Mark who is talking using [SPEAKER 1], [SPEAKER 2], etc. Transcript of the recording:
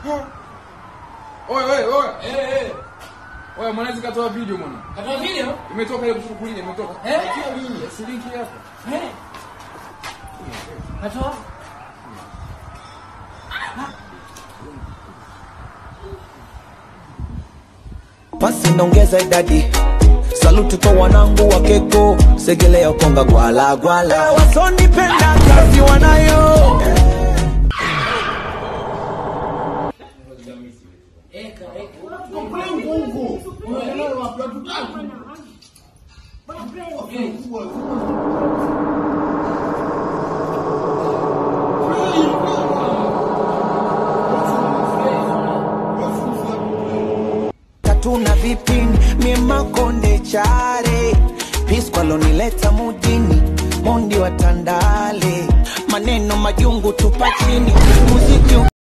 [SPEAKER 1] Oye, oye, oye.
[SPEAKER 2] Eh, eh.
[SPEAKER 1] Oye, mwanaweza katoa video mwana.
[SPEAKER 2] Katoa video?
[SPEAKER 1] Imetoka ile kutoka kulia, imetoka.
[SPEAKER 2] Eh?
[SPEAKER 1] Si linki hapa.
[SPEAKER 2] Eh. Katoa?
[SPEAKER 3] pasi naongeza idadi saluti kwa wanangu wa keko segelea konga gwala gwala wasonipenda kazi wanayo
[SPEAKER 2] Eka, eka.
[SPEAKER 3] tatu na vipini miemakonde chare piskwalonileta mujini mondi wa tandale maneno majungu tupa chini muziki